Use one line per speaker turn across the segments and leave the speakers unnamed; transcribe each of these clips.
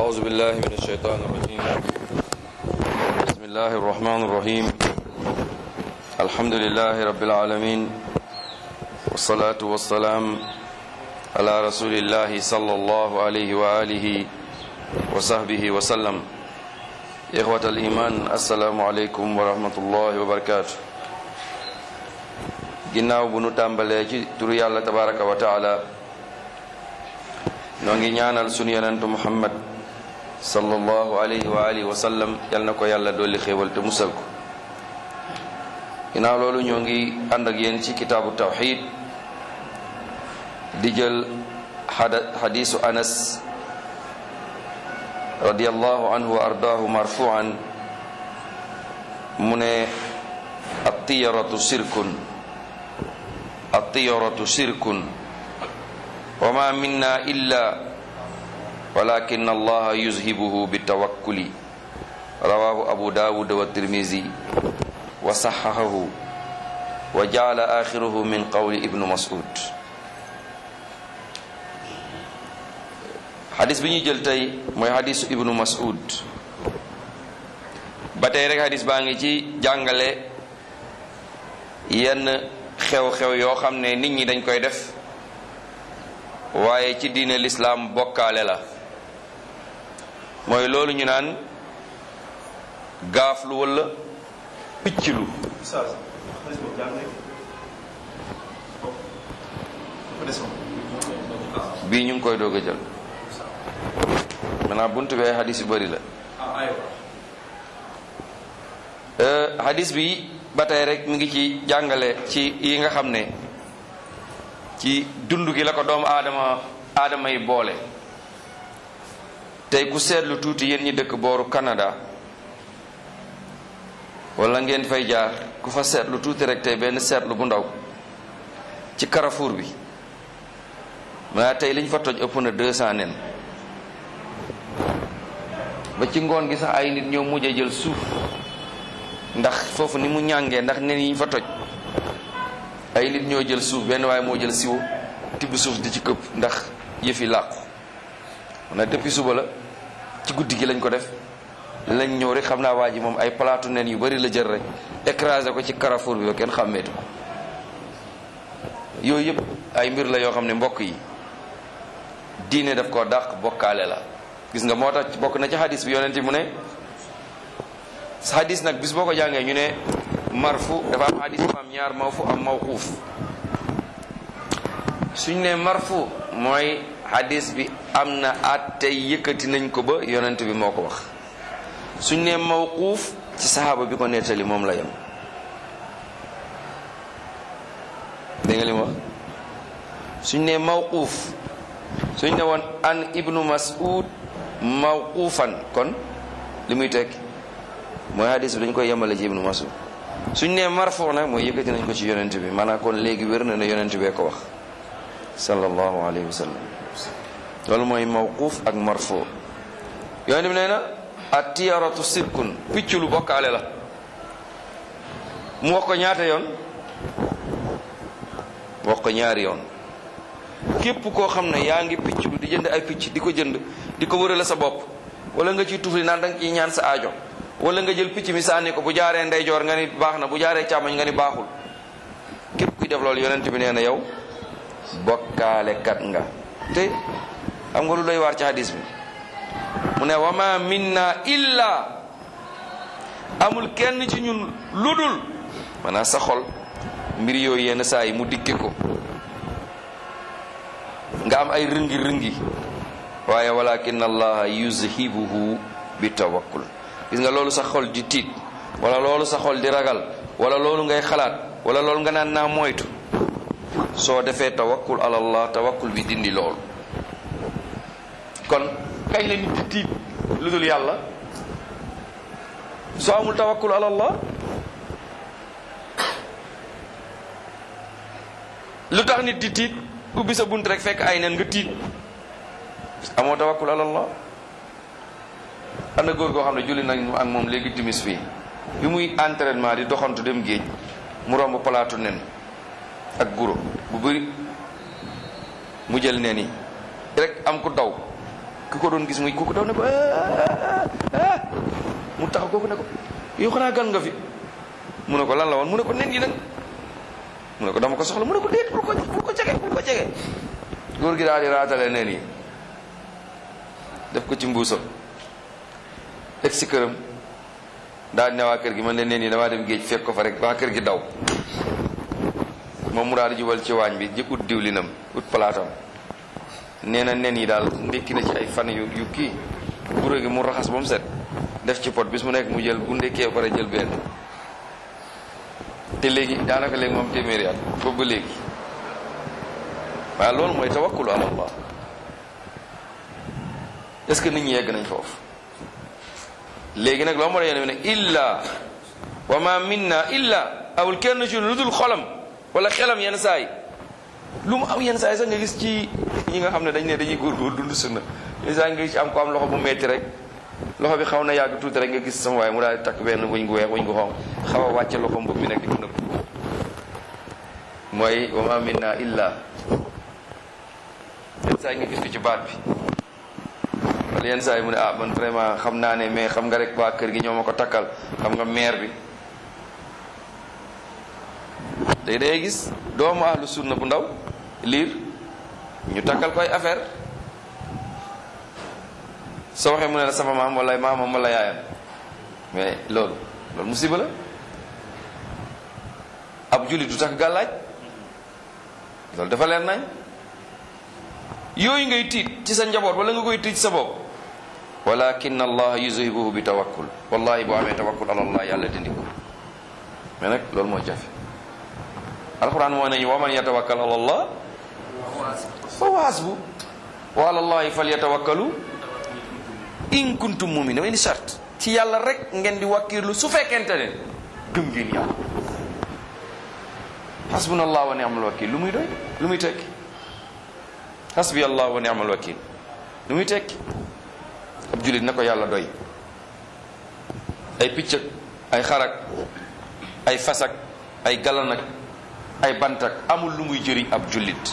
أعوذ بالله من الشيطان الرجيم بسم الله الرحمن الرحيم الحمد لله رب العالمين والصلاة والسلام على رسول الله صلى الله عليه وآله وصحبه وسلم إخوة الإيمان السلام عليكم ورحمة الله وبركاته ginnaaw bu nu tàmbalee ci turu yàlla tabaraka wa taala noo ngi ñaanal sunu yonentu muhammad sallallahu alayhi wa alihi wa sallam yal na ko yàlla dolli xéewal te musal ko ginnaaw loolu ñoo ngi ànd ak yéen ci kitaabu tawxid di jël xadiisu anas radiallahu anhu wa ardaahu marfuan mu ne attiyaratu sirkun attiyaratu sirkun wa ma minna illa walakin allaha yuzhibuhu bitawakkuli rawahu abu dawud wa tirmizi wa saxahahu wa jaala axiruhu min qawli ibnu mas'ud xadis bi ñuy jël tey mooy xadisu ibnu mas'ud ba tey rek xadis baa ngi ci jàngale yenn xew-xew yoo xam ne nit ñi dañ koy def waaye ci diine lislaam bokkaale la mooy loolu ñu naan gaaflu walla picclu bii ñu ngi koy doog a jël maanaam buntu bi ay xadis yu bari la xadis bi ba tey rek mi ngi ci jàngale ci yi nga xam ne ci dund gi la ko doomu aadama aadama yi boole tey ku seetlu tuuti yéen ñi dëkk booru Canada wala ngeen fay jaar ku fa seetlu tuuti rek tey benn seetlu bu ndaw ci Carrefour bi maa tey liñ fa toj ëpp na deux cent nen ba ci ngoon gi sax ay nit ñoo mujj a jël suuf ndax foofu ni mu ñàngee ndax nen yi ñu fa toj ay nit ñoo jël suuf benn waaye moo jël siwo tibb suuf di ci këpp ndax yëfi làqu na depuis suba la ci guddi gi lañ ko def lañ ñëw rek xam naa waa ji moom ay palaatu nen yu bari la jël rek écrasé ko ci carrefour bi ba kenn xàmmeetu ko yooyu yëpp ay mbir la yoo xam ne mbokk yi diine daf koo dàq bokkaale la gis nga moo tax bokk na ci hadis bi yonent mu ne hadis nag bis boo ko jàngee ñu ne marfu dafa am hadis bu am ñaar mawfu am mawquuf suñ ne marfu mooy hadis bi am na at tey yëkkati nañ ko ba yonent bi moo ko wax suñ ne mawquuf ci saxaaba bi ko nettali moom la yem dégg nga li ma wax suñ ne mawquuf suñ ne woon an ibnu mas'ud mawquufan kon li muy tekki mooy hadis bi dañ koy yemale ci ibnu mas'ud suñ nee marfo nag mooy yëkkati nañ ko ci yonent bi maanaam kon léegi wér na ne yonent bee ko wax sallallahu alayhi wa sallam loolu mooy mawquuf ak marfo yonent bi nee na at tiyaratu sirkun picc lu bokkaale la mu wax ko ñaata yoon wax ko ñaari yoon képp koo xam ne yaa ngi picc lu di jënd ay picc di ko jënd di ko wërale sa bopp wala nga ciy tufli naan da nga ciy ñaan sa aajo wala nga jël picc mi sànni ko bu jaaree ndeyjoor nga ni baax na bu jaaree càmmoñ nga ni baaxul képp kuy def loolu yonent bi nee na yow bokkaale kat nga te xam nga lu doy waar ci hadis bi mu ne wama minna illa amul kenn ci ñun ludul maanaam sa xol mbir yooyu yenn saa yi mu dikke ko nga am ay rëngi rëngi waaye walakin allaha yuzhibuhu bi tawakkul gis nga loolu sa xol di tiit wala loolu sa xol di ragal wala loolu ngay xalaat wala loolu nga naan naa moytu soo defee tawakkul alallah tawakkul bi dindi loolu kon kañ la nit di tiit lu dul yàlla soo amul tawakkul alallah lu tax nit di tiit ubbi sa bunt rek fekk ay nen nga tiit amoo tawakkul alallah am na góor goo xam ne julli nañ ak moom léegi timis fii bi muy entraînement di doxantu dem géej mu romb palaatu nen ak guro bu bëri mu jël nen yi rek am ku daw ku ko doon gis muy kooku daw ne ko mu taxaw kooku ne ko yow xanaa gan nga fi mu ne ko lan la woon mu ne ko nen yi nag mu ne ko dama ko soxla mu ne ko déet bul ko bul ko jege bul ko jege góor gi daal di raatale nen yi def ko ci mbuusam teg si këram daal di ne waa kër gi man de nen yi damaa dem géej fekk ko fa rek waa kër gi daw moom mu daal di jubal ci waañ bi ji ut diwlinam ut palaatam nee na nen yi daal ndékki na ci ay fan yu yu kii guro gi mu raxas ba mu set def ci pot bis mu nekk mu jël bu ndekkee pare jël benn te léegi daanaka léegi moom téeméeri at boobu ba léegi waaye loolu mooy tawakkulu ala allah est-ce que nit ñi yegg nañ foofu léegi nag loo moo la yéene ne illa wa ma minna illa awul kenn ci lu dul xolam wala xelam yenn saa yi lu mu am yenn saa yi sax nga gis ci ñi nga xam ne dañ ne dañuy góorgóor dund sunna yenn saa yi nga gis ci am ko am loxo bu metti rek loxo bi xaw na yàgg tuuti rek nga gis sama waaye mu daal di takk benn wëñ gu weex wëñ gu xonq xaw a wàcce loxo mbëb mi nekk di ko nëbb mooy wa ma minna illa yenn saa yi nga gis ko ci baat bi wala yenn saa yi mu ne ah man vraiment xam naa ne mais xam nga rek waa kër gi ñoo ma ko takkal xam nga maire bi day day gis doomu ahlu sunna bu ndaw liir ñu takkal koy affaire soo waxee mu ne la sama maam wala maamam wala yaayam mais loolu loolu musiba la ab jullit du takk gàllaaj loolu dafa leer nañ yooyu ngay tiit ci sa njaboot wala nga koy tiit sa bopp walakin allah yuzhibuhu bi tawakkul wallahi boo amee tawakkul ala allah yàlla dindi ko mais nag loolu moo jafe alquran moo nañu waman yatawakkal ala allah fa huwa hasbu wa ala allahi falyatawakkalu in kuntum mumin dama indi charte ci yàlla rek ngeen di wakkirlu su fekkente ne gëm ngeen yàlla hasbuna allah wa ni'mal wakil lu muy doy lu muy tekki hasbi allah wa ni'mal wakil lu muy tekki ab julit na ko yàlla doy ay piccak ay xarak ay fasak ay galanak ay bantak amul lu muy jëriñ ab jullit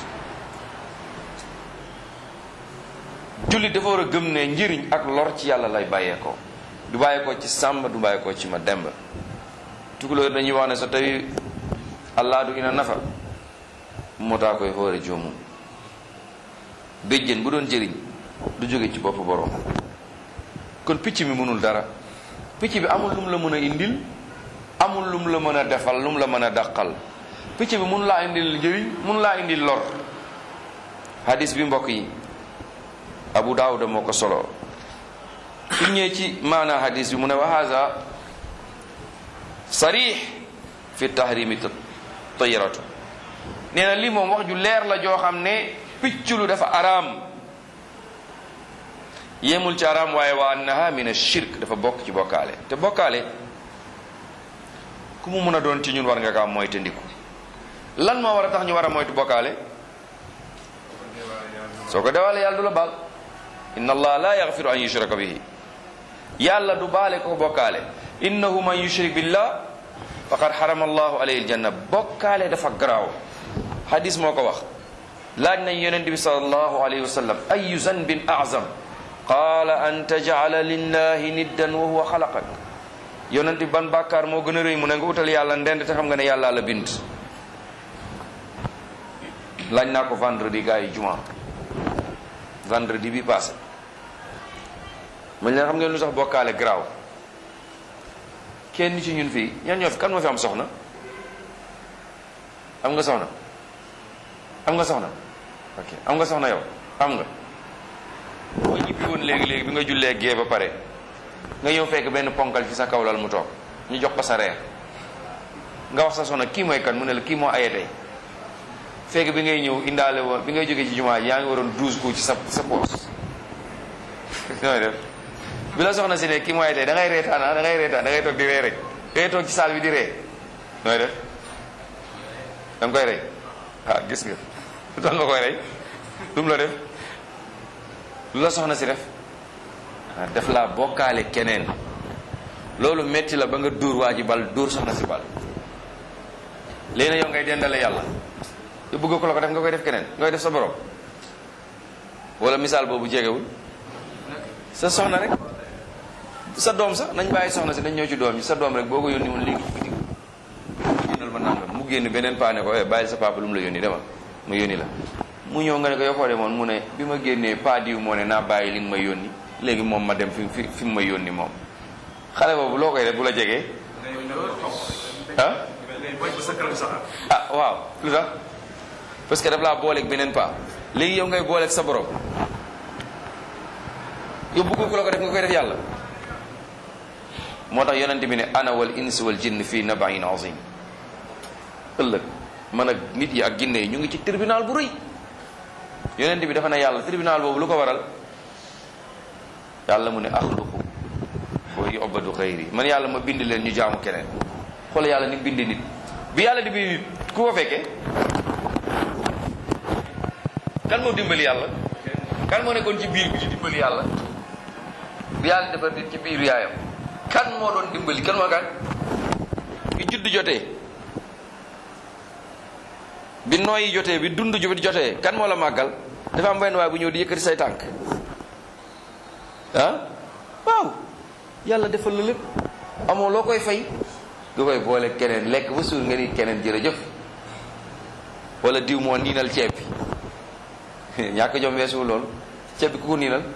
jullit dafa war a gëm ne njëriñ ak lor ci yàlla lay bàyyeekoo du bàyyeekoo ci sàmm du bàyyeekoo ci ma demb tukulóor dañuy wax ne so tawi allah du ina nafa moo taa koy xoore joomum béjjén bu doon jëriñ du jóge ci bopp borom kon picc mi mënul dara picc bi amul lu mu la mën a indil amul lu mu la mën a defal lu mu la mën a dàqal picc bi mënu laa indil njëriñ mënu laa indil lor hadis bi mbokk yi abu daawuda moo ko solo su ñëwee ci maana hadis bi mu ne wa haza sarix fi tahrimi tayiratu nee na lii moom wax ju leer la joo xam ne picculu dafa araam yemul ci araam waaye wa annaha min ashirk dafa bokk ci bokkaale te bokkaale ku mu mën a doon ci ñun war nga kaa moyte ndiku lan moo war a tax ñu war a moytu bokkaale soo ko dewaale yàlla du la baal inna allah la yaghfiru an yushraka bihi yàlla du baale ko bokkaale innahu man yushrik billah faqad harama allahu alayhi aljanna bokkaale dafa garaaw hadis moo ko wax laaj nañ yonent bi sallallahu alayhi wa sallam ayu zanbin azam qaala an tajala lillahi niddan wa huwa xalaqak yonent bi ban bàkkaar moo gën a rëy mu ne nga utal yàlla ndend te xam nga ne yàlla la bind laaj naa ko vendredi gars yi juma vendredi bi passé man leen xam ngeen lu sax bokkaale garaaw kenn ci ñun fii ñan ñoo fi kan moo fi am soxna am nga soxna am nga soxna ok am nga soxna yow am nga boo ñibbi woon léegi-léegi bi nga jullee gee ba pare nga ñëw fekk benn ponkal ci sa kawlal mu toog ñu jox ko sa reer nga wax sa soxna kii mooy kan mu ne la kii moo aye tey fekk bi ngay ñëw indaale woon bi ngay jógee ci jumaa ji yaa ngi waroon douze coups ci sa sa poos nooy def bi la soxna si ne kii moo aye tey da ngay reetaan da ngay reetaan da ngay toog di ree rek da ngay toog ci saal bi di ree nooy def da nga koy rey ah gis nga lu tax nga koy rey lu mu la def lu la soxna si def ah def laa bokkaale keneen loolu metti la ba nga dóor waa ji bal dóor soxna si bal léegi yow ngay dendale yàlla te bëgg ko la ko def nga koy def keneen nga koy def sa borom wala misaal boobu jegewul sa soxna rek sa doom sax nañ bàyyi soxna si nañ ñëw ci doom yi sa doom rek boo ko yónni woon léegi ci bitig jëndal ma nangam mu génn beneen paa ne ko eh bàyyi sa papa lu mu la yónni demal mu yónni la mu ñëw nga ne ko yow foo demoon mu ne bi ma génnee paa diw moo ne naa bàyyi li nga ma yónni léegi moom ma dem fi fi fi mu ma yónni moom xale boobu loo koy def bu la jegee ah ah waaw lu tax parce que daf laa booleeg beneen paa léegi yow ngay booleeg sa borom yow bëgg ko la ko def nga koy def yàlla moo tax yonente bi ne ana wal ins wal jinn fii nabain azim ëllëg man ak nit yi ak jinne yi ñu ngi ci tribunal bu rëy yonente bi dafa ne yàlla tribunal boobu lu ko waral yàlla mu ne axluqu wa yubadu xayri man yàlla ma bind leen ñu jaamu keneen xoolal yàlla ni bind nit bi yàlla di bind nit ku ko fekkee kan moo dimbali yàlla kan moo nekkoon ci biir bi di dimbali yàlla bi yàlla defar nit ci biir yaayam kan moo doon dimbali kan moo kan bi judd jotee bi nooyi jotee bi dund ju jotee kan moo la màggal dafa am benn waay bu ñëw di yëkkati say tànk ah waaw yàlla defal la lépp amoo loo koy fay nga koy boole keneen lekk ba suur nga ni keneen jërëjëf wala diw moo niinal ceeb bi ñàkk jom weesuwul loolu ceeb bi ku ko niinal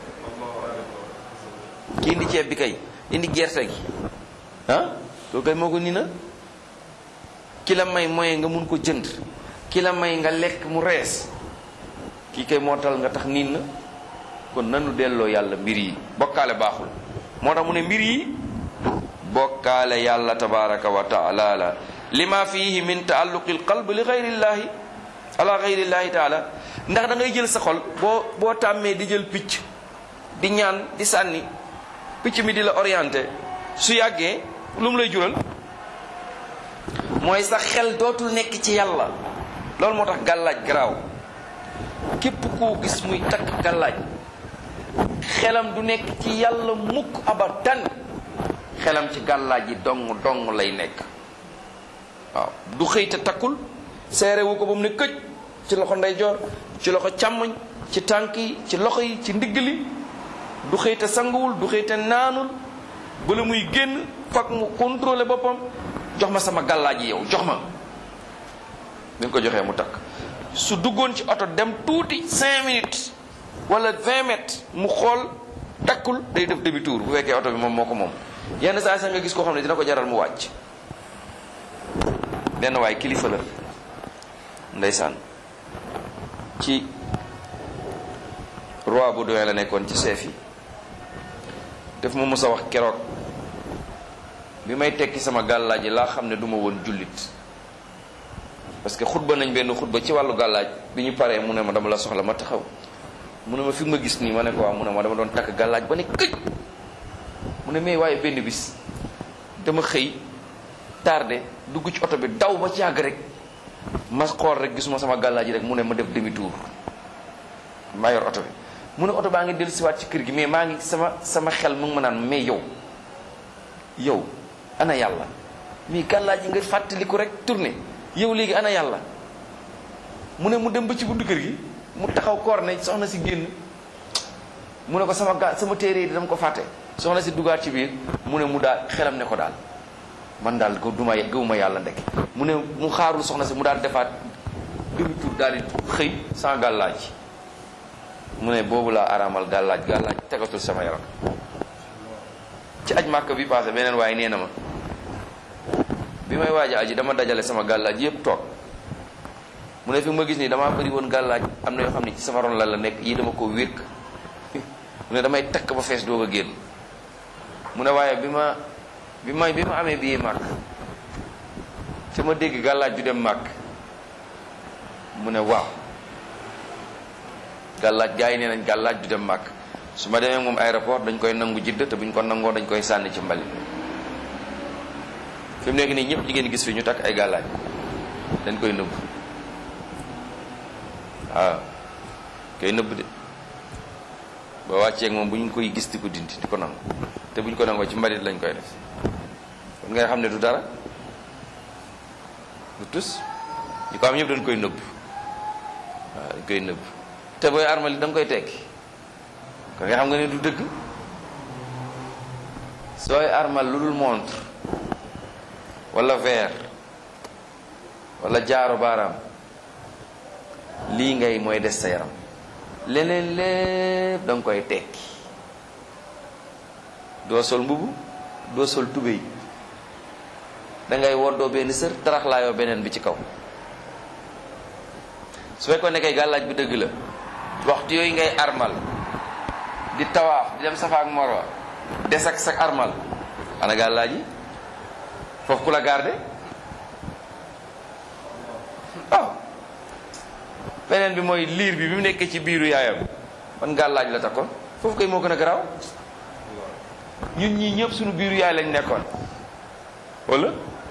ki indi ceeb bi kay indi gerte gi ah loolu kay moo ko niinal ki la may moyen nga mun ko jënd ki la may nga lekk mu rees kii kay moo tal nga tax niin na kon nanu delloo yàlla mbir yi bokkaale baaxul moo tax mu ne mbir yi bokkaale yàlla tabaraka wa taala la lima fihi min taalluqi alqalb li gayrillahi ala gayrillahi taala ndax da ngay jël sa xol boo boo tàmmee di jël picc di ñaan di sànni picc mi di la orienté su yàggee lu mu lay jural mooy sa xel dootul nekk ci yàlla loolu moo tax gàllaaj garaaw képp koo gis muy takk gàllaaj xelam du nekk ci yàlla mukk abadan xelam ci gàllaaj yi dong dong lay nekk waaw du xëy te takkul seerewu ko ba mu ne këj ci loxo ndeyjoor ci loxo càmmoñ ci tànk yi ci loxo yi ci ndigg li du xëy te sanguwul du xëy te naanul bala muy génn fak mu contrôler boppam jox ma sama gàllaaj yi yow jox ma bi ko joxee mu takk su duggoon ci oto dem tuuti 5 minutes wala 20 mètres mu xool takkul day def demi tour bu fekkee oto bi moom moo ko moom yenn saa sax nga gis koo xam ne dina ko jaral mu wàcc benn waay kilifa la ndeysaan ci roi bu doyen la nekkoon ci chef yi def ma mos a wax keroog bi may tekki sama gàllaaj yi laa xam ne du ma woon jullit parce que xutba nañ benn xutba ci wàllu gàllaaj bi ñu paree mu ne ma dama la soxla ma taxaw mu ne ma fi ma gis nii ma ne ko waaw mu ne ma dama doon takk gàllaaj ba ne këj mu ne mais waaye benn bis dama xëy tardé dugg ci oto bi daw ba ci yàgg rek ma xool rek gisuma sama gàllaaj rek mu ne ma def demi tour maa yor oto bi mu ne oto baa ngi dellu siwaat ci kër gi mais maa ngi sama sama xel mu ngi ma naan mais yow yow ana yàlla mais gàllaaj yi nga fàttaliku rek tourné yow léegi ana yàlla mu ne mu dem ba ci buntu kër gi mu taxaw koor ne soxna si génn mu ne ko sama ga sama téere yi dama ko fàtte soxna si dugaat ci biir mu ne mu daal xelam ne ko daal man daal ko duma gëwuma yàlla ndek mu ne mu xaarul soxna si mu daal defaat demi tour daal di xëy sans gàllaaj mu ne boobu laa araamal gàllaaj gàllaaj tegatul sama yaram ci aj màkk bi passé beneen waaye nee na ma bi may waaj a aji dama dajale sama gàllaaj yépp toog mu ne fi ma gis nii damaa bëri woon gàllaaj am na yoo xam ne ci sama ron la la nekk yi dama ko wékk mu ne damay takk ba fees doog a génn mu ne waaye bi ma bi may bi ma amee bii màkk ci ma dégg gàllaaj ju dem màkk mu ne waaw gàllaaj gars yi nee nañ gàllaaj du dem màkk su ma demee moom aéroport dañ koy nangu jidd te buñ ko nangoo dañ koy sànni ci mbali fi mu nekk nii ñëpp jigéen gis fi ñu takk ay gàllaaj dañ koy nëbb waaw koy nëbb de ba wàcceeg moom bu ñu koy gis di ko dindi di ko nangu te bu ñu ko nangoo ci mbalit lañ koy def kon ngay xam ne du dara du tus ñu ko am ñëpp dañ koy nëbb waaw dañ koy nëbb te booy armali da nga koy tekki kon nga xam nga ne du dëgg sooy armal lu dul montre wala verre wala jaaro baaraam lii ngay mooy des sa yaram leneen lépp da nga koy tekki doo sol mbubu doo sol tubéy da ngay woddoo benn sër taraxlaayoo beneen bi ci kaw su fekkoon ne kay gàllaaj bi dëgg la waxtu yooyu ngay armal di tawaaf di dem safa ak marwa des ak sak armal ana gàllaaj yi foofu ku la garde waaw beneen bi mooy liir bi bi mu nekkee ci biiru yaayam ban gàllaaj la takkoon foofu kay moo gën a garaaw ñun ñii ñëpp suñu biiru yaay lañ nekkoon wala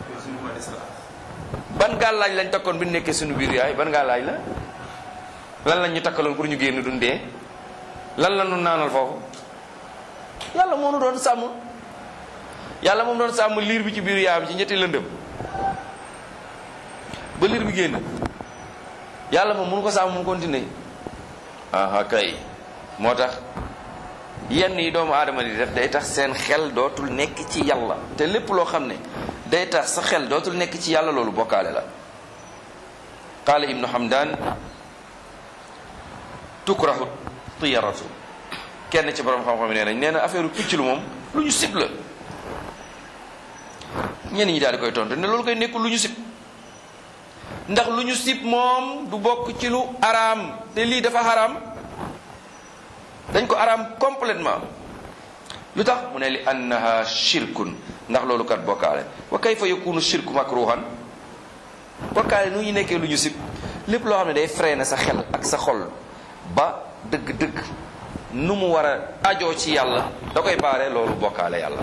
ban gàllaaj lañ takkoon bi ñu nekkee suñu biiru yaay ban gàllaaj la lan lañ ñu takkaloon pour ñu génn dundee lan la ñu naanal foofu yàlla moo nu doon sàmm yàlla moom doon sàmm liir bi ci biiru yaayam ci ñetti lëndëm ba liir bi génn yàlla moom mënu ko sàmm mu continuer aha kay moo tax yenn yi doomu aadama di def day tax seen xel dootul nekk ci yàlla te lépp loo xam ne day tax sa xel dootul nekk ci yàlla loolu bokkaale la qaala ibnu hamdan tukrahu tiyaratu kenn ci borom xam-xam yi nee nañ nee na affaire picc lu moom lu ñu sib la ñenn ñi daal di koy tontu ne loolu koy nekkul lu ñu sib ndax lu ñu sib moom du bokk ci lu araam te lii dafa araam dañ ko araam complètement lu tax mu ne li annaha shirkun ndax loolu kat bokkaale wa kayfa yakunu shirku makruhan bokkaale nu ñu nekkee lu ñu sib lépp loo xam ne day freiné sa xel ak sa xol ba dëgg-dëgg nu mu war a ajoo ci yàlla da koy baare loolu bokkaale yàlla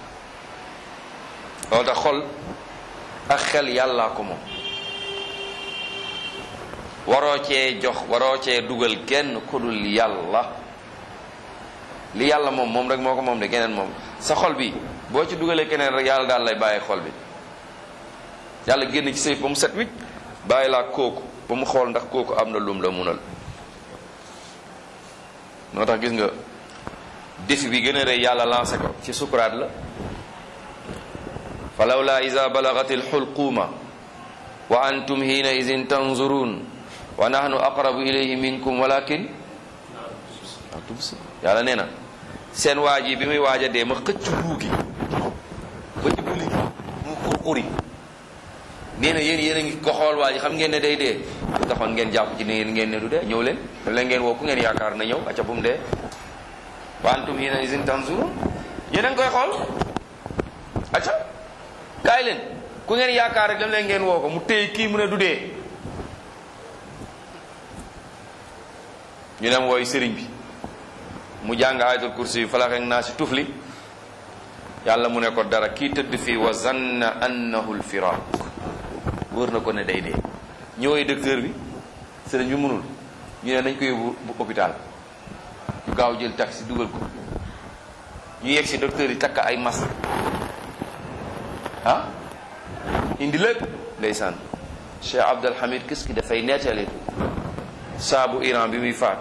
loolu tax xol ak xel yàllaa ko moom waroo cee jox waroo cee dugal kenn ku dul yàlla li yàlla moom moom rek moo ko moom de keneen moom sa xol bi boo ci dugalee keneen rek yàlla daal lay bàyyi xol bi yàlla génn ci sayf ba mu set wicc bàyyi laa kooku ba mu xool ndax kooku am na lum la munal moo tax gis nga défi bi gën a rëy yàlla lancé ko ci sukuraat la fa lawla ida balagat alxulquuma wa antum hiina idin tanzurun wa nahnu aqrabu ilayhi minkum walakin la tubsir yàlla nee na seen waaj yi bi muy waaj a dee ma xëcc ruugi ba ci buli mu xurxuri nee na yéen yéen a ngi ko xool waa ji xam ngeen ne day dee lu taxoon ngeen jàpp ci ne yéen ngeen ne du dee ñëw leen daf leen ngeen woo ku ngeen yaakaar na ñëw acca bu mu dee wa antum hiina idin tanzurun yéen a ngi koy xool acca kaay leen ku ngeen yaakaar rek dam leen ngeen woo ko mu téye kii mu ne du dee ñu dem wooy sëriñ bi mu jàng ayatul kursi yu falax ak naa si tufli yàlla mu ne ko dara kii tëdd fii wa zanna annahu lfiraq wóor na ko ne day dee ñëwoy docteur bi sëriñ bi mënul ñu ne nañ ko yóbbu bu hôpital ñu gaaw jël taxi dugal ko ñu yegg si docteur yi takk ay masque ah indi lépp ndeysaan Cheikh Abdul Hamid kis ki dafay nettali saabu Iran bi muy faatu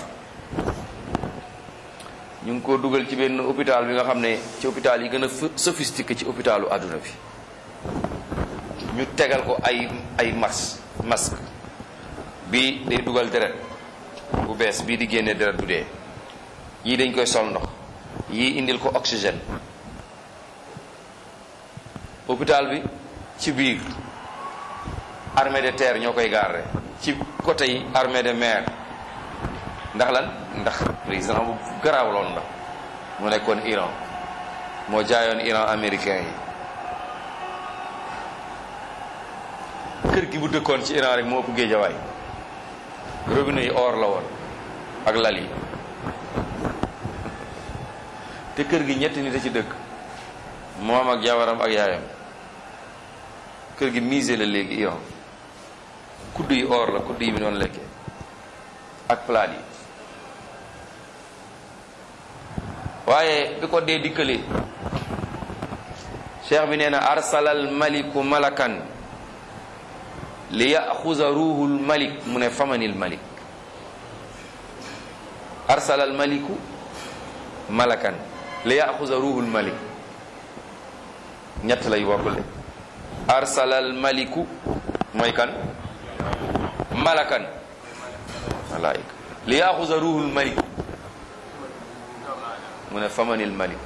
ñu ngi ko dugal ci benn hôpital bi nga xam ne ci hôpital yi gën a sophistiqué ci hôpitalu àdduna bi ñu tegal ko ay ay mas masque bii day dugal deret bu bees bii di génne deret bu dee yii dañ koy sol ndox yii indil ko oxygène hôpital bi ci biir armée de terre ñoo koy garder ci côté yi armée de mer ndax lan ndax président bu garaaw loon la mu nekkoon Iran moo jaayoon Iran américain yi kër gi bu dëkkoon ci Iran rek moo ëpp géejawaay robinet yi or la woon ak lal yi te kër gi ñetti nit a ci dëkk moom ak jabaram ak yaayam kër gi musée la léegi Iran kudd yi or la kudd yi bi noonu lekkee ak palaat yi waaye bi ko dee dikkalee cheikh bi nee na arsalal maliku malakan li yaxuza ruuhul malik mu ne famanil malik arsalal maliku malakan li yaxuza ruuhul malik ñett lay bokkul de arsalal maliku mooy kan malakan malaika li yaxusa ruhul malik mu ne famanil malik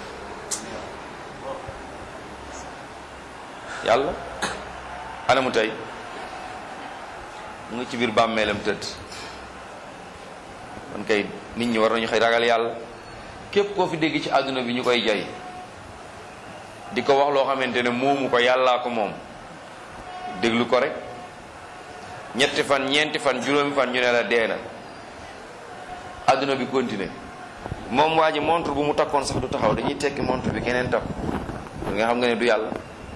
yàlla anamu tey mu ngi ci biir bàmmeelam tëdd kon kay nit ñi war nañu xëy ragal yàlla képp koo fi dégg ci àdduna bi ñu koy jay di ko wax loo xamante ne moomu ko yàllaa ko moom déglu ko rek ñetti fan ñeenti fan juróomi fan ñu ne la dee na àdduna bi continuer moom waa ji montre bu mu takkoon sax du taxaw dañuy tekki montre bi keneen takk nga xam nga ne du yàlla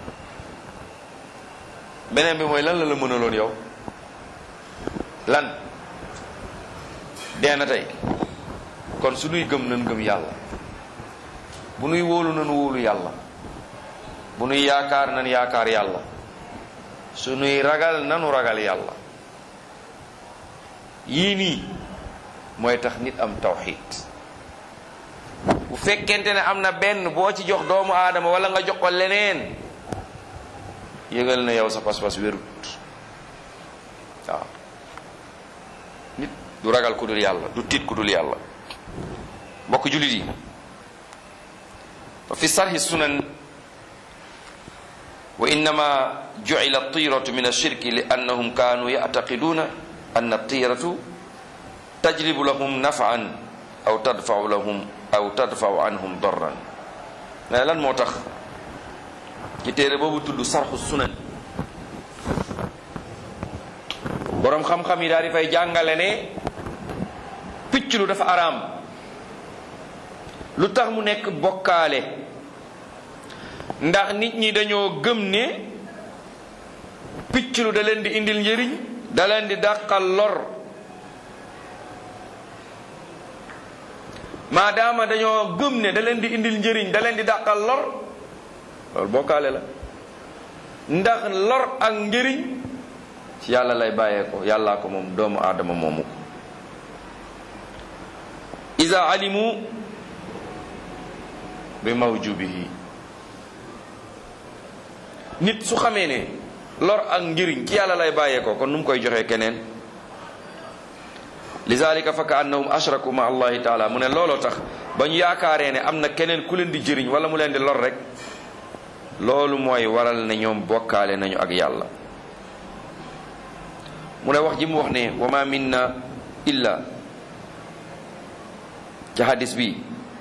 beneen bi mooy lan la la mënaloon yow lan dee na tey kon su nuy gëm nan gëm yàlla bu nuy wóolu nan wóolu yàlla bu nuy yaakaar nan yaakaar yàlla su nuy ragal nanu ragal yàlla yii nii mooy tax nit am tawxiid bu fekkente ne am na benn boo ci jox doomu aadama wala nga jox ko leneen yëgal na yow sa pas-pas wérut waaw nit du ragal ku dul yàlla du tiit ku dul yàlla mbokk jullit yi wa fi sarhi sunan wa innama jucila tiratu min alshirki li annahum kanu yactaqiduna anna tiratu tajlibu lahum nafan aw tadfau lahum aw tadfau anhum darran mais lan moo tax ci téere boobu tudd sarxu sunan boroom xam-xam yi daal di fay jàngale ne picc lu dafa araam lu tax mu nekk bokkaale ndax nit ñi dañoo gëm ne picc lu da leen di indil njëriñ da leen di dàqal lor maadaama dañoo gëm ne da leen di indil njëriñ da leen di dàqal lor loolu bokkaale la ndax lor ak njëriñ ci yàlla lay bàyyee ko yàllaa ko moom doomu aadama moomu ko iza alimu bi mawjubihi nit su xamee ne lor ak njëriñ ci yàlla lay bàyyee ko kon nu mu koy joxee keneen lizalika fa ka annahum ashraku ma allahi taala mu ne looloo tax ba ñu yaakaaree ne am na keneen ku leen di jëriñ wala mu leen di lor rek loolu mooy waral ne ñoom bokkaale nañu ak yàlla mu ne wax ji mu wax ne wa ma minna illa ci hadis bi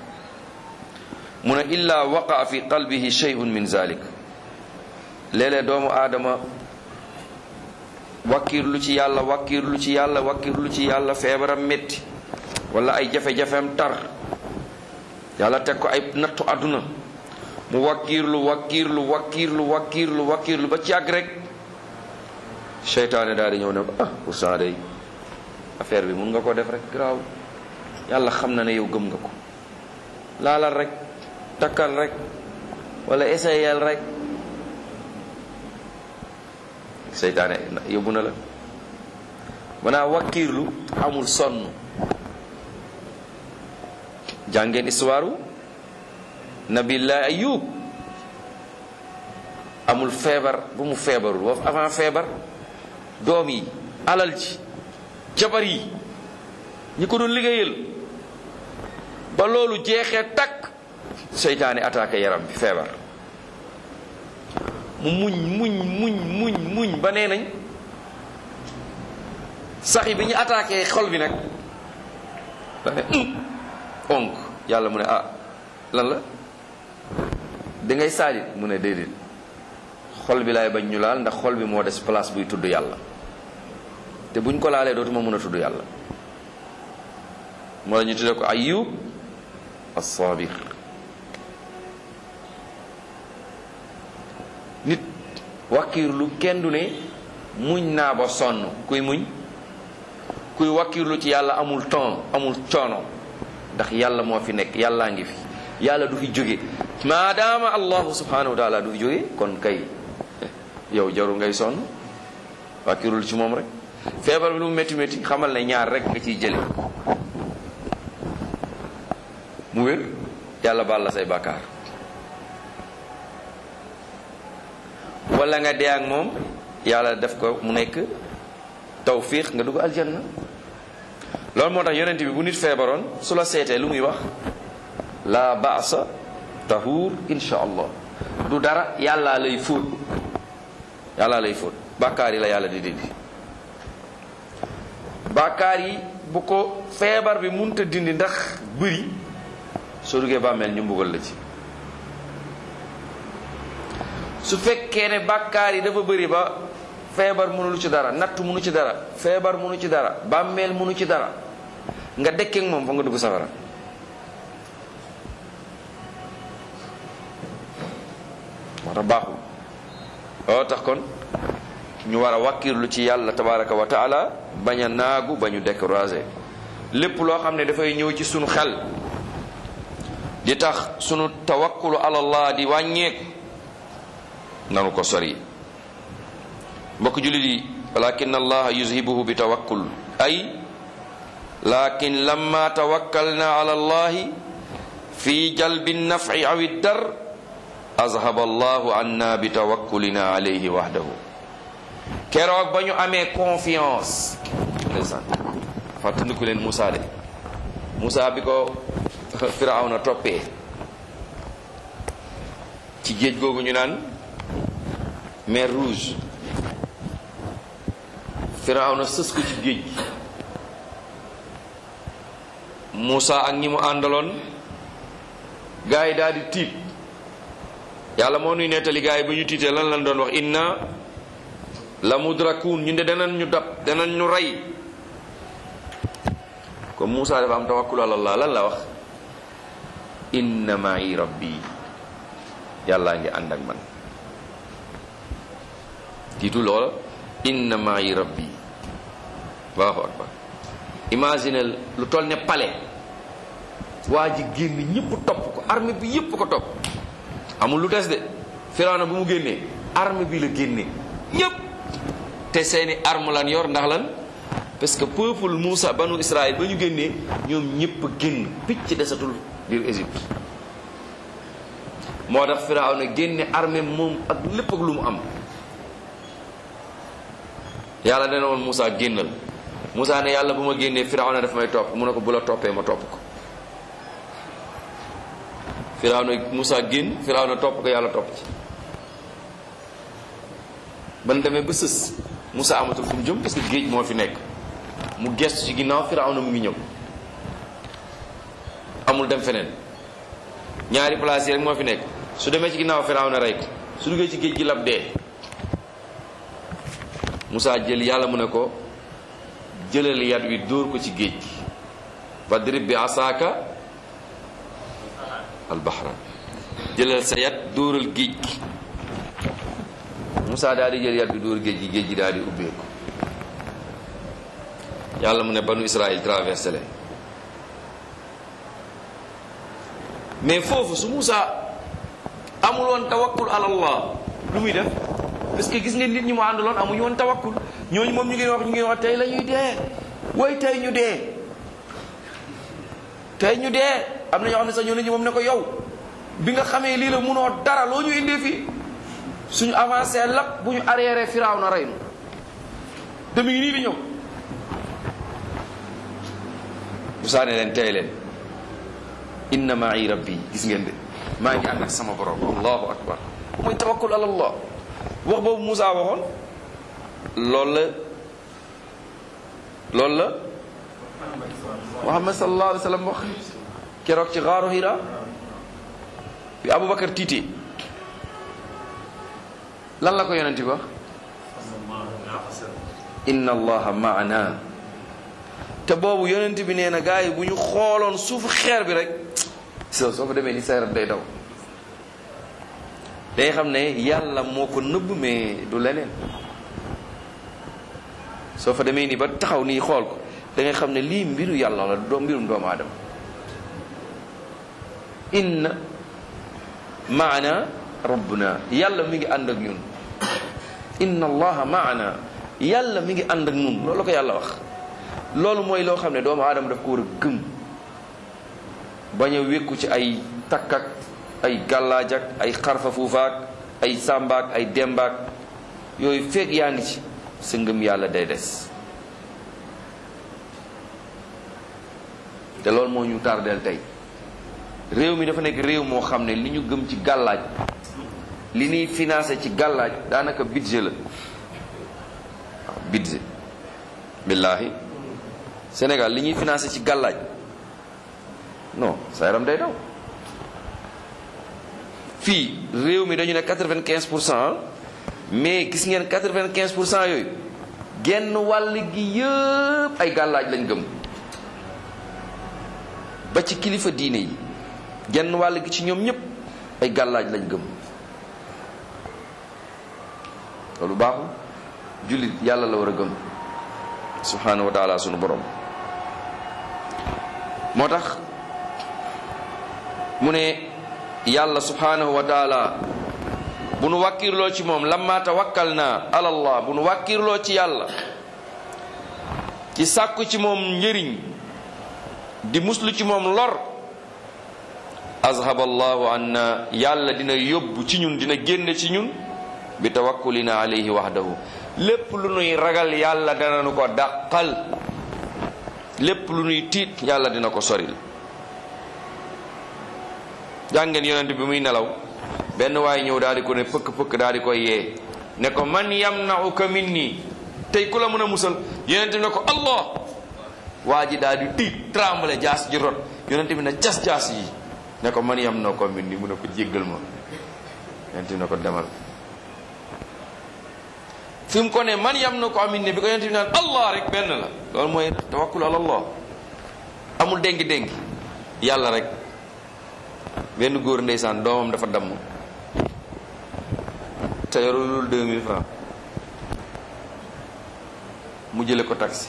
mu ne illa waqa fi qalbihi shay'un min zalik léeg-léeg doomu aadama wakkiirlu ci yàlla wakkiirlu ci yàlla wakkiirlu ci yàlla feebaram métti wala ay jafe-jafeem tar yàlla teg ko ay nattu àdduna mu wakkiirlu wakkiirlu wakkiirlu wakkiirlu wakkiirlu ba ci àgg rek seytaane daal di ñëw ne ko ah pourtant day affaire bi mun nga ko def rek garaaw yàlla xam na ne yow gëm nga ko laalal rek takkal rek wala essayel rek seytaane yóbbu na la manaa wakkiirlu amul sonn jàngeen histoire nabillahi ayub amul feebar bu mu feebarul woofu avant feebar doom yi alal ji jabar yi ñi ko doon liggéeyal ba loolu jeexee takk seytaane attaqué yaram bi feebar mu muñ muñ muñ muñ muñ ba nee nañ sax yi bi ñu attaqué xol bi nag da ne onk yàlla mu ne ah lan la da ngay saalit mu ne déedéet xol bi laay bañ ñu laal ndax xol bi moo des place buy tudd yàlla te buñ ko laalee dootuma mën a tudd yàlla moo la ñu tuddee ko ayub as-sabir nit wakkiirlu kenn du ne muñ naa ba sonn kuy muñ kuy wakkiirlu ci yàlla amul temps amul coono ndax yàlla moo fi nekk yàllaa ngi fi yàlla du fi jóge maadaama allahu subhanahu wa taala du fi jóge kon kay yow jaru ngay sonn wakkiirlu ci moom rek feebar bi lu mu métti métti xamal ne ñaar rek nga ciy jële mu wér yàlla baal la say bàkkaar wala nga dee ak moom yàlla def ko mu nekk tawfiq nga dugg aljanna loolu moo tax yonent bi bu nit feebaroon su la seetee lu muy wax la baasa tahuur insha allah du dara yàllaa lay fóot yàllaa lay fóot bàkkaar yi la yàlla di dindi bàkkaar yi bu ko feebar bi munta dindi ndax bëri soo duggee bàmmeel ñu mbugal la ci su fekkee ne bàkkaar yi dafa bëri ba feebar mënul ci dara natt mënu ci dara feebar mënu ci dara bàmmeel mënu ci dara nga dekkeek moom fa nga dugg safara moo tax baaxul loo tax kon ñu war a wàkkirlu ci yàlla tabaraka wa taala bañ a naagu ba ñu découragé lépp loo xam ne dafay ñëw ci sunu xel di tax sunu tawakkulu alallah di wàññeeku nanu ko sori mbokk jullit yi walakin allah yuzhibuhu bi tawakkul ay lakin lamma tawakkalna ala allahi fi jalbi naf'i aw dar azhaba allahu anna bi tawakkulina alayhi wahdahu keroog ba ñu amee confiance ndeysaan fàttaliku leen Moussa de Moussa bi ko Firawna toppee ci géej googu ñu naan mer rouge Firawna sës ko ci géej gi Moussa ak ñi mu àndaloon gaa yi daal di tiit yàlla moo nuy nettali gaa yi ba ñu tiitee lan lan doon wax inna la mudrakun ñu de danañ ñu dab danañ ñu rey comme Moussa dafa am tawakkul alallah lan la wax inna ma'i rabbi yàllaa ngi ànd ak man tiitu loola inna ma'i rabbi allahu akbar imaginel lu toll ne palais waa ji génn ñëpp topp ko armée bi yëpp ko topp amul lu des de Firawna bu mu génnee armée bi la génnee ñëpp te seeni arme lan yor ndax lan parce que peuple Moussa banu Israël ba ñu génnee ñoom ñëpp génn picc desatul biir Égypte moo tax Firawna génne armée moom ak lépp ak lu mu am yàlla dana woon Moussa génnal Moussa ne yàlla bu ma génnee Firawna daf may topp mu ne ko bu la toppee ma topp ko Firawna Moussa génn Firawna topp ko yàlla topp ci ban demee ba sës Moussa amatul fu mu jëm parce que géej moo fi nekk mu gestu ci ginnaaw Firawna mu ngi ñëw amul dem feneen ñaari place yi rek moo fi nekk su demee ci ginnaaw Firawna rey ko su duggee ci géej gi lab dee Moussa jël yàlla mu ne ko jëlal yat wi dóor ko ci géej gi fadrib bi asaaka albahra jëlal sa yat dóoral géej gi Moussa daal di jël yat bi dóor géej gi géej gi daal di ubbeeku yàlla mu ne banu Israël traversé leen mais foofu su Moussa amul woon tawakkul ala Allah lu muy def parce que gis ngeen nit ñi mu àndaloon amuñu woon tawakkul ñooñu moom ñu ngi wax ñu ngi wax tey la ñuy dee way tey ñu dee tey ñu dee am na ñoo xam ne sax ñoo nañu moom ne ko yow bi nga xamee lii la munoo dara loo ñu indee fii suñu avancé lap bu ñu arrière firaaw na rey nu te mi ngi nii di ñëw bu saane leen tey leen inna ma'i rabbi gis ngeen de maa ngi ànd ak sama borom allahu akbar mooy tawakkul ala allah wax boobu Moussa waxoon loolu la loolu la Muhammad sallallahu alayhi wa sallam wax keroog ci xaaru Hira bi Aboubacar tiitee lan la ko yonent bi wax inna allaha maana te boobu yonent bi nee na gars yi bu ñu xooloon suufu xeer bi rek so soo fa demee ni sa yaram day daw day xam ne yàlla moo ko nëbb mais du leneen soo fa demee nii ba taxaw nii xool ko da ngay xam ne lii mbiru yàlla la doo mbirum doomu aadama inna maana rabbuna yàlla mi ngi ànd ak ñun inna allaha maana yàlla mi ngi ànd ak ñun loolu la ko yàlla wax loolu mooy loo xam ne doomu aadama daf ko war a gëm bañ a wékku ci ay takk ak ay gàllaaj ak ay xarfa fuufaak ay sàmbaak ay dembaak yooyu feeg yaa ngi ci sa ngëm yàlla day des te loolu moo ñu tardeel tey réew mi dafa nekk réew moo xam ne li ñu gëm ci gàllaaj li ñuy financé ci gàllaaj daanaka budget la waaw budget billaahi Sénégal li ñuy financé ci gàllaaj non sa yaram day daw fii réew mi dañu ne quatre-vingt-quinze pour cent mais gis ngeen quatre-vingt-quinze pour cent yooyu genn wàll gi yëpp ay gàllaaj lañ gëm ba ci kilifa diine yi genn wàll gi ci ñoom ñëpp ay gàllaaj lañ gëm loolu baaxul jullit yàlla la war a gëm subhanahu wa taala sunu borom moo tax mu ne yàlla subhanahu wa taala bu nu wàkkirloo ci moom lamma tawakkal naa alallah bu nu wàkkirloo ci yàlla ci sàkku ci moom njëriñ di muslu ci moom lor azhaba allahu anna yàlla dina yóbbu ci ñun dina génne ci ñun bi tawakkulina alayhi wahdahu lépp lu nuy ragal yàlla dana nu ko dàqal lépp lu nuy tiit yàlla dina ko soril jàngeen yonent bi muy nelaw benn waaye ñëw daal di ko ne pëkk pëkk daal di koy yee ne ko man yamna'uka minni tey ku la mën a musal yonent bi ne ko allah waa ji daal di tiit tremble jaas ji rot yonent bi ne cas jaas yi ne ko man yamna'uka minni mu ne ko jéggal ma yonent bi ne ko demal fi mu ko ne man yamna'uka minni bi ko yonent bi naan allah rek benn la loolu mooy tawakkul ala allah amul déngi déngi yàlla rek benn góor ndeysaan doomam dafa damm te yorulul deux mille francs mu jële ko taxi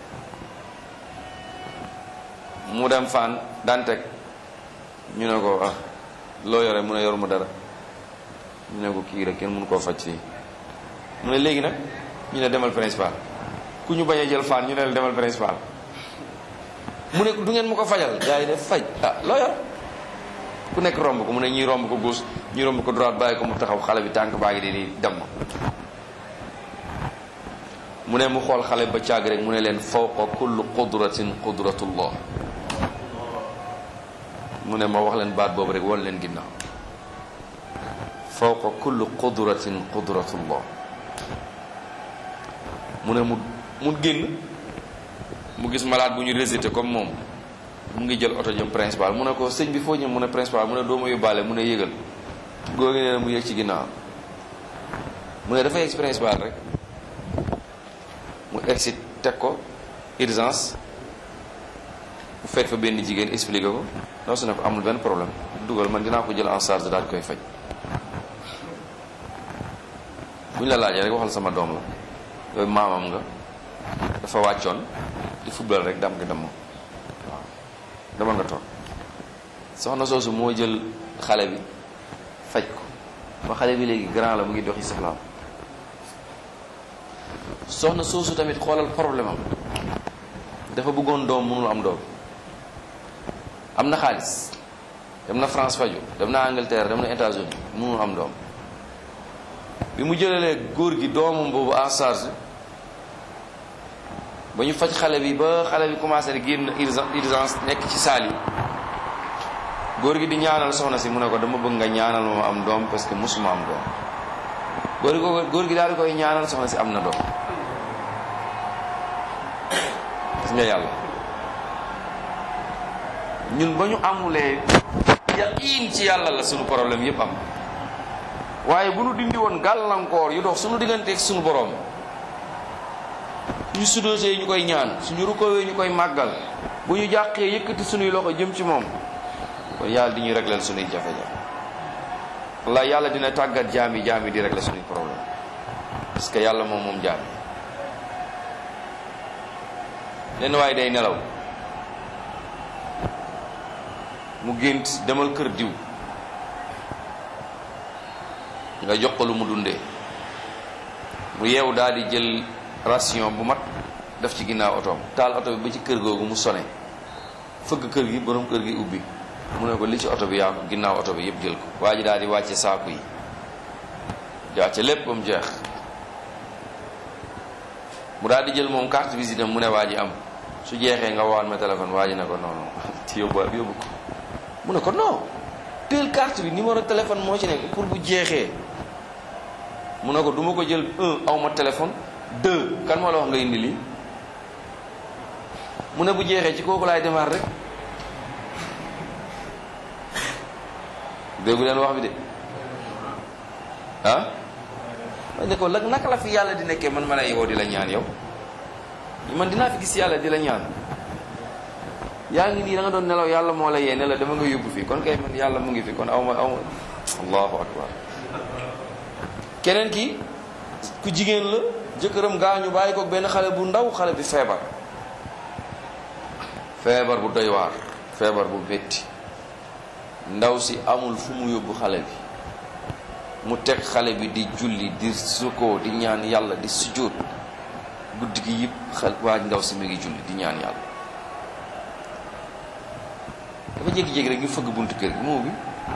mu dem fan daan teg ñu ne ko ah loo yore mu ne yoruma dara ñu ne ko kii rek kenn mënu koo faj fii mu ne léegi nag ñu ne demal principal ku ñu bañ a jël fan ñu ne la demal principal mu ne du ngeen ma ko fajal gars yi def faj ah loo yor ku nekk romb ko mu ne ñuy romb ko gauche ñuy romb ko droite bàyyi ko mu taxaw xale bi tànk baa ngi di di dem mu ne mu xool xale ba càgg rek mu ne leen fawqa kullu qudratin qudratullah mu ne ma wax leen baat boobu rek wan leen ginnaaw fawqa kullu qudratin qudratullah mu ne mu mu génn mu gis malade bu ñu rejeté comme moom mu ngi jël oto jëm principal mu ne ko sëñ bi foo ñëw mu ne principal mu ne doo ma yóbbaale mu ne yëgal góor gi nee na mu yëg ci ginnaaw mu ne dafa yegg ci principal rek mu egsi teg ko urgence mu fekk fa benn jigéen expliqué ko non su ne ko amul benn problème dugal man dinaa ko jël en charge daal koy faj bu ñu la laajee rek waxal sama doom la yooyu maamam nga dafa wàccoon di football rek dam nga dem waaw dama nga toog soxna soosu moo jël xale bi faj ko ba xale bi léegi grand la mu ngi doxi soxlaam soxna soosu tamit xoolal problème am dafa bëggoon doom mënul am doom am na xaalis dem na France faju dem na Angleterre dem na États-Unis mënul am doom bi mu jëlalee góor gi doomam boobu en charge ba ñu faj xale bi ba xale bi commencé di génn urgence nekk ci saal yi góor gi di ñaanal soxna si mu ne ko dama bëgg nga ñaanal ma am doom parce que musuma am doom góor gi góor gi daal di koy ñaanal soxna si am na doom gis nga yàlla ñun ba ñu amulee yaqiin ci yàlla la suñu problème yépp am waaye bu nu dindi woon gàllankoor yu dox suñu digganteeg suñu borom ñu sudosee ñu koy ñaan suñu rukkowee ñu koy màggal bu ñu jàqee yëkkati suñuy loxo jëm ci moom kon yàlla di ñuy régleel suñuy jafe-jafe walla yàlla dina tàggat jaam yi jaam yi di régler suñuy problème parce que yàlla moom moom jaam yi lenn waaye day nelaw mu gént demal kër diw nga jox ko lu mu dundee mu yeewu daal di jël ration bu mat def ci ginnaaw otoom taal oto bi ba ci kër googu mu sone fëgg kër gi borom kër gi ubbi mu ne ko li ci oto bi yaa ko ginnaaw oto bi yëpp jël ko waa ji daal di wàcce saaku yi jaace lépp ba mu jeex mu daal di jël moom carte visite am mu ne waa ji am su jeexee nga waan ma téléphone waa ji ne ko non non ci yóbbu yóbbu ko mu ne ko non teel carte bi numéro téléphone moo ci nekk pour bu jeexee mu ne ko du ma ko jël un aw ma téléphone deux kan moo la wax nga indi lii mu ne bu jeexee ci kooku laay démarrer rek déggu leen wax bi de ah ma ne ko lag naka la fi yàlla di nekkee man ma lay woo di la ñaan yow man dinaa fi gis yàlla di la ñaan yaa ngi nii da nga doon nelaw yàlla moo la yee ne la dama nga yóbbu fii kon kay man yàlla mu ngi fi kon aw ma aw ma allahu akbar keneen ki ku jigéen la jëkkëram gaañu bàyyi ko benn xale bu ndaw xale bi feebar feebar bu doy waar feebar bu métti ndaw si amul fu mu yóbbu xale bi mu teg xale bi di julli di sukoo di ñaan yàlla di sujjóot guddi gi yëpp xel waa ndaw si mi ngi julli di ñaan yàlla dafa jékki-jékki rek ñu fëgg buntu kër gi moo bi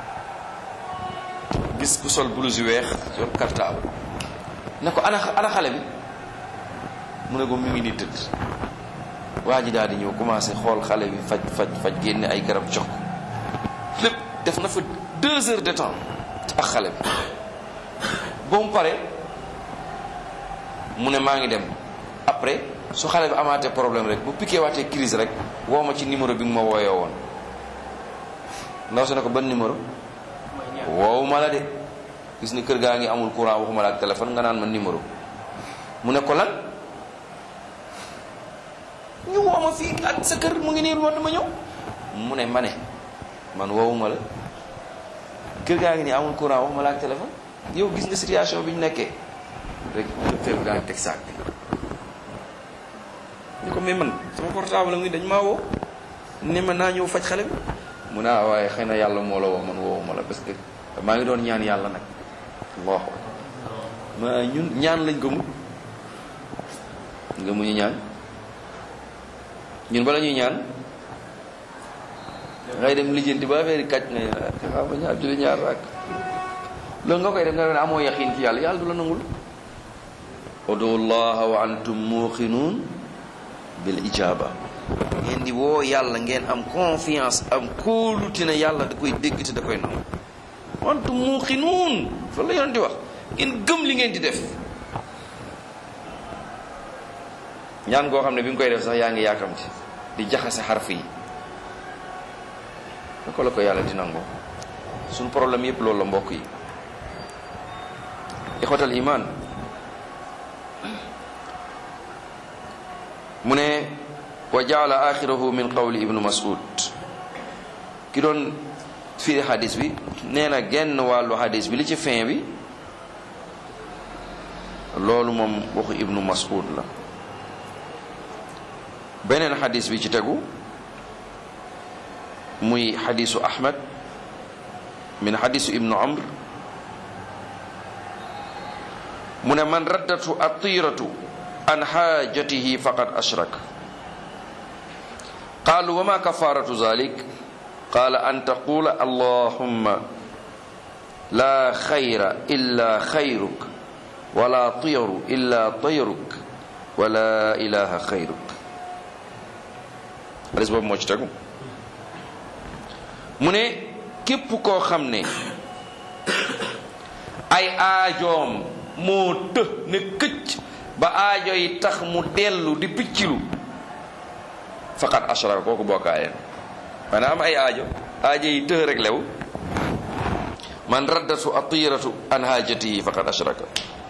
gis ku sol blouse yu weex sol cartable ne ko ana ana xale bi mu ne ko mi ngi nii tëdd waa ji daal di ñëw commencé xool xale bi faj faj faj génne ay garab jox ko lépp def na fa deux heures de temps ak xale bi ba mu pare mu ne maa ngi dem après su xale bi amaatee problème rek bu piqué waatee crise rek woo ma ci numéro bi nga ma wooyoo woon ndaw si ne ko ban numéro woowu ma la de gis ni kër gaa ngi amul courant waxuma la ak téléphone nga naan ma numéro mu ne ko lan ñu woo ma fii ak sa kër mu ngi nii man dama ñëw mu ne ma ne man woowuma la kër gaa ngi nii amul courant waxuma la ak téléphone yow gis nga situation bi ñu nekkee rek fépp gaa ngi teg saak bi ñu ko mais man sama portable ngi dañ maa woo ne ma naa ñëw faj xale bi mu ne ah waaye xëy na yàlla moo la woo man woowuma la parce que maa ngi doon ñaan yàlla nag allahu ma ñun ñaan lañ ko mu nga mu ñu ñaan ñun bala ñuy ñaan ngay dem lijjanti ba affaire yi kàcc nga waaw ba ñaar julli ñaar raak loolu nga koy def nga ne amoo yaqin ci yàlla yàlla du la nangul udu llaha wa antum muqinuun bil ijaba ngeen di woo yàlla ngeen am confiance am kóolute ne yàlla da koy dégg te da koy nangu wantum muqinuun fa la yoon di wax ngeen gëm li ngeen di def ñaan goo xam ne bi nga koy def sax yaa ngi yaakamti di jaxase xarf yi naka la ko yàlla di nangoo suñu problème yépp loolu la mbokk yi ixwatal iman mu ne wa jaala axirahu min qawli ibnu mas'ud ki doon firi xadis bi nee na genn wàllu xadis bi li ci fin bi loolu moom waxu ibnu mas'ud la beneen xadis bi ci tegu muy xadisu ahmad min xadisu ibnu amr mu ne man raddatu atiratu an xaajatihi faqad ashrak qaalu wa ma kafaratu zalik qaala an taqula allahumma la xayra illa xayruk wala tiyaru illa tayruk wala ilaha xayruk xadis boobu moo ci tegu mu ne képp koo xam ne ay aajoom moo të ne këcc ba aajo yi tax mu dellu di piccilu faqat ashraka kooku bokkaayeen maanaam ay aajo aajo yi të rek lew man raddatu atiratu an haajatihi faqat ashraka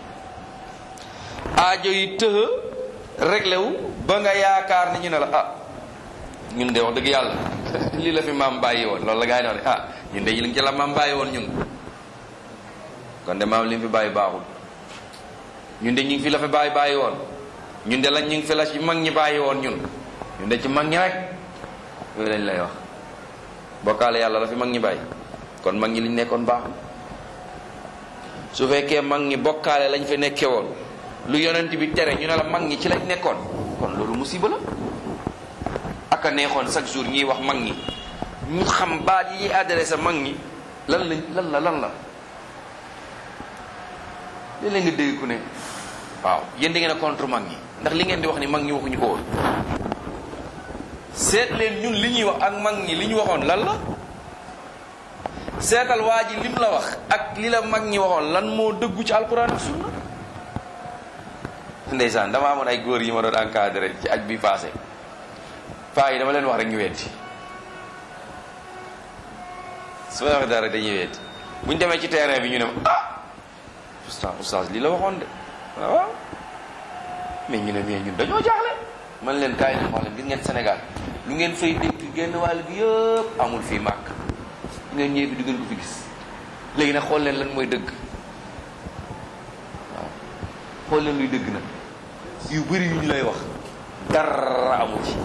aajo yi të rek lew ba nga yaakaar ni ñu ne la ah ñun de wax dëgg yàlla lii la fi maam bàyyi woon loolu la gaa yi ne ah ñun de yi li ci la maam bàyyi woon ñun kon de maam li mu fi bàyyi baaxul ñun de ñu ngi fi la fi bàyyi bàyyi woon ñun de lañ ñu ngi fi la ci mag ñi bàyyi woon ñun ñun de ci mag ñi rek yooyu lañ lay wax bokkaale yàlla la fi mag ñi bàyyi kon mag ñi liñ nekkoon baaxul su fekkee mag ñi bokkaale lañ fi nekkee woon lu yonent bi tere ñu ne la mag ñi ci lañ nekkoon kon loolu musiba la ak a neexoon chaque jour ñuy wax mag ñi ñu xam baat yi adressé mag ñi lan lañ lan la lan la léeg-léeg nga dégg ku ne waaw yéen da ngeen a contre mag ñi ndax li ngeen di wax ni mag ñi waxuñu ko woon seet leen ñun li ñuy wax ak mag ñi li ñu waxoon lan la seetal waa ji lim la wax ak li la mag ñi waxoon lan moo dëggu ci alquran ak sunna ndeysaan dama amoon ay góor yi ma doon encadré ci aj bi passé paa yi dama leen wax rek ñu weddi su ma waxee dara dañuy weddi bu ñu demee ci terrain bi ñu ne ma ah oustaz oustaz lii la waxoon de waaw mais ñu ne mais ñun dañoo jaaxle man leen kaay leen wax leen gis ngeen Sénégal lu ngeen fay dégg genn wàll gi yëpp amul fii màkk bu ngeen ñëwee bi du ngeen ko fi gis léegi nag xool leen lan mooy dëgg waaw xool leen luy dëgg nag yu bëri yu ñu lay wax dara amu ci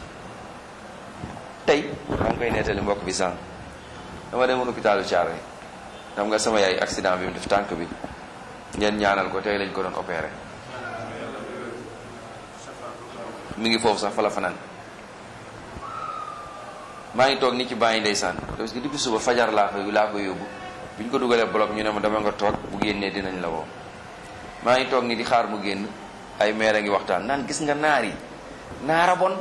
tey maa ngi koy nettali mbokk bi sànq dama demoon hôpitalu Thiaroye xam nga sama yaay accident bi mu def tànk bi ngeen ñaanal ko tey lañ ko doon opéré mi ngi foofu sax fa la fanaan maa ngi toog ni ci bàyyi ndeysaan parce que depuis suba fajar laa ko laa ko yóbbu bi ñu ko dugalee bloc ñu ne ma dama nga toog bu génnee dinañ la woo maa ngi toog ni di xaar mu génn ay maire a ngi waxtaan naan gis nga naar yi naara bon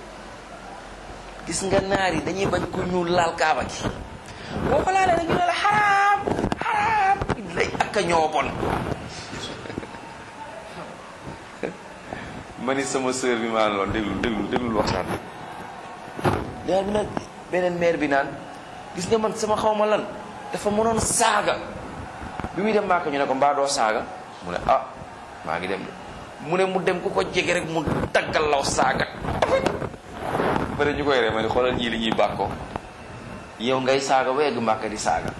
gis nga naar yi dañuy bañ ku ñuul laal kaaba gi boo ko laalee nag ñu ne la xaraam xaraam lay ak a ñoo bon ma ni sama sœur bi maa loon déglu déglu déglul waxtaan leer bi nag beneen maire bi naan gis nga man sama xawma lan dafa mënoon saaga bi muy dem maaka ñu ne ko mbaa doo saaga mu ne ah maa ngi dem de mu ne mu dem ku ko jege rek mu daggal law saaga bëri ñu koy ree ma ni xoolal ñii li ñuy bàkkoo yow ngay saaga ba yegg màkka di saaga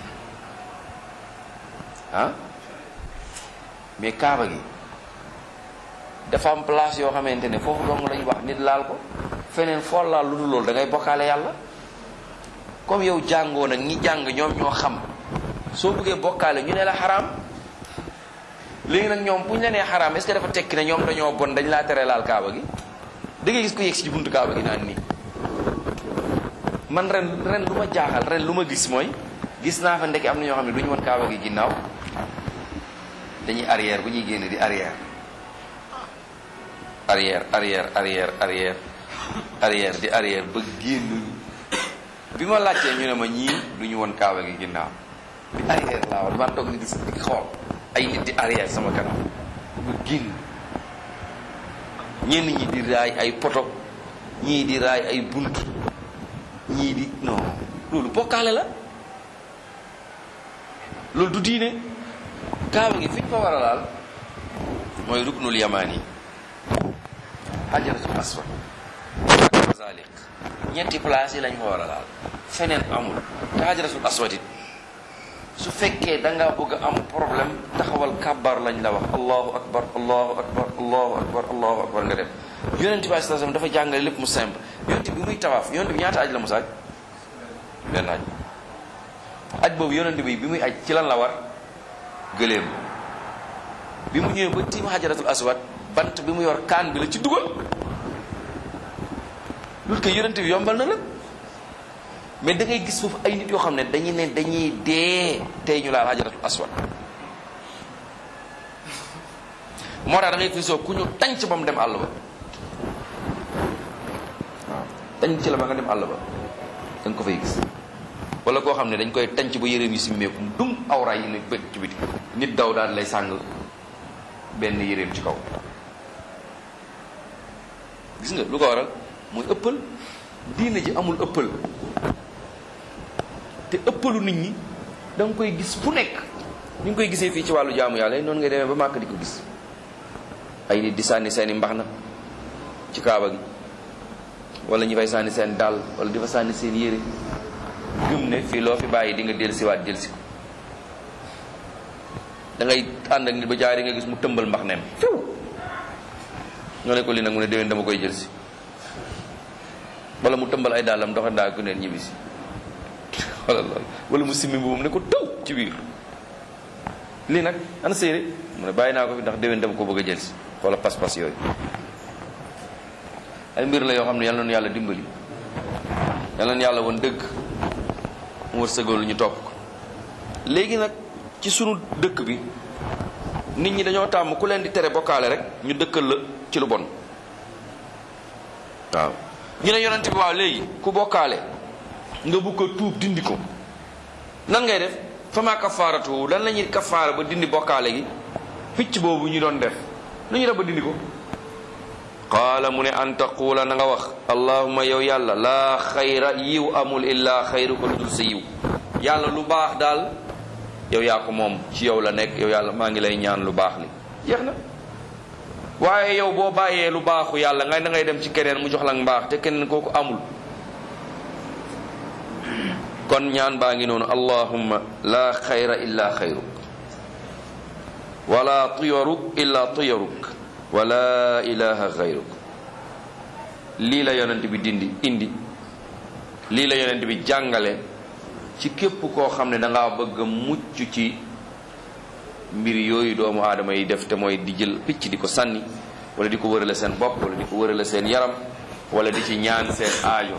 ah mais kaaba gi dafa am place yoo xamante ne foofu dong lañu wax nit laal ko feneen foo laal lu dul loolu da ngay bokkaale yàlla comme yow jàngoo nag ñi jàng ñoom ñoo xam soo bëggee bokkaale ñu ne la xaraam léegi nag ñoom bu ñu la nee xaraam est-ce que dafa tekki ne ñoom dañoo bon dañ laa tere laal kaaba gi da ngay gis ko yegg si ci buntu kaaba gi naan nii man ren ren lu ma jaaxal ren lu ma gis mooy gis naa fa ndekki am na ñoo xam ne du ñu woon kaaba gi ginnaaw dañuy arrière bu ñuy génn di arrière arrière arrière arrière arrière arrière di arrière ba génn bi ma laajtee ñu ne ma ñii du ñu woon kaaba gi ginnaaw bi arrière laa woon man toog ni di di xool ay nit di arrière sama kanam ba génn ñenn ñi di raay ay poto ñii di raay ay bunt ñii di non loolu bokkaale la loolu du diine kaaba gi fi ñu ko war a laal mooy ruknul yamaani xajaratul aswad ak mazaliq ñetti place yi lañ ko war a laal feneen amul te xajaratul aswad it su fekkee da nga bëgg am problème taxawal kàbbar lañ la wax allahu akbar allahu akbar allahu akbar allahu akbar nga dem yonent bi sallam dafa jàngale lépp mu simple yonent bi muy tawaaf yonent bi ñaata aj la mu saaj benn aj aj boobu yonent bi bi muy aj ci lan la war gëléem bi mu ñëwee ba tiim xajaratul aswad bant bi mu yor kaan bi la ci dugal loolu kay yonent bi yombal na la mais da ngay gis foofu ay nit yoo xam ne dañuy ne dañuy dee tey ñu laal xajaratul aswad moo tax da ngay fi soo ku ñu tànc ba mu dem àll ba waaw tànc ci la ba nga dem àll ba da nga ko fay gis wala koo xam ne dañ koy tànc ba yëreem yi si meeku dum awra yi ne bët ci biti nit daw daal lay sàng benn yëreem ci kaw gis nga lu ko waral mooy ëppal diina ji amul ëppal te ëppalu nit ñi da nga koy gis fu nekk ni nga koy gisee fii ci wàllu jaamu yàlla noonu ngay demee ba màkk di ko gis ay nit di sànni seeni mbax na ci kaaba gi wala ñu fay sànni seen dàll wala di fa sànni seen yére gëm ne fii loo fi bàyyi di nga dellusiwaat dellusi ko da ngay ànd ak nit ba jaari nga gis mu tëmbal mbax nem fiw nga ne ko li nag mu ne déwén dama koy jël si wala mu tëmbal ay dàllam doxa ndaa ku neen ñibbisi wala loolu wala mu simmi boobu ne ko taw ci biir lii nag ana séeré mu ne bàyyi naa ko fi ndax déwén dama ko bëgg a jël si wala pas-pas yooyu ay mbir la yoo xam ne yal na nu yàlla dimbali yal na nu yàlla woon dëgg mu wër sëgalu ñu topp ko léegi nag ci sunu dëkk bi nit ñi dañoo tàmm ku leen di tere bokkaale rek ñu dëkkal la ci lu bon waaw ñu ne yonent bi waaw léegi ku bokkaale nga bugg ko tuub dindi ko nan ngay def fama kafaaratu lan la ñuy kafaara ba dindi bokkaale gi picc boobu ñu doon def nu ñu def ba dindi ko qaala mu ne an taquula na nga wax allahuma yow yàlla laa xayra yiw amul illaa xayru ko lu dul sa yiw yàlla lu baax daal yow yaa ko moom ci yow la nekk yow yàlla maa ngi lay ñaan lu baax li jeex na waaye yow boo bàyyee lu baaxu yàlla nga da ngay dem ci keneen mu jox la mbaax te keneen kooku amul kon ñaan baa ngi noonu allahumma la xayra illa xayruk wala tuyaruk illa tuyaruk wala ilaha xayruk lii la yonent bi dindi indi lii la yonent bi jàngale ci képp koo xam ne danga bëgg a mucc ci mbir yooyu doomu aadama yi def te mooy di jël picc di ko sànni wala di ko wërale seen bopp wala di ko wërale seen yaram wala di ci ñaan seen aajo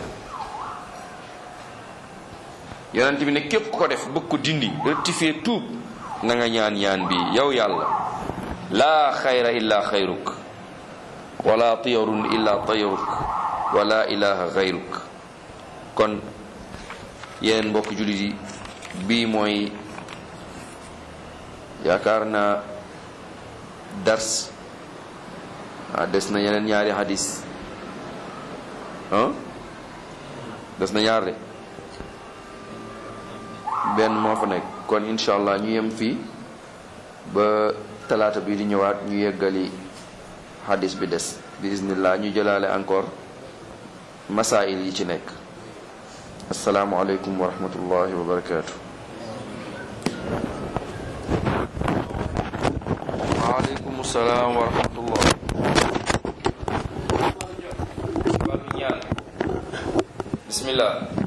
yonent bi ne képp ko def bëgg ko dindi rectifier tuub na nga ñaan ñaan bi yow yàlla laa xayra illa xayruk wala tiyarun illa tayaruk wala ilaha xayruk kon yéen mbokk jullit yi bii mooy yaakaar naa dars ah des na yeneen ñaari hadis ah des na ñaar de benn moo fa nekk kon incha allah ñu yem fii ba talaata bi di ñëwaat ñu yeggali hadis bi des bi iznillah ñu jëlaale encore masail yi ci nekk asalaamualeykum wa rahmatullahi wa barakaatu. waaleykum salaam wa rahmatullah. wàllu ñaan bismillah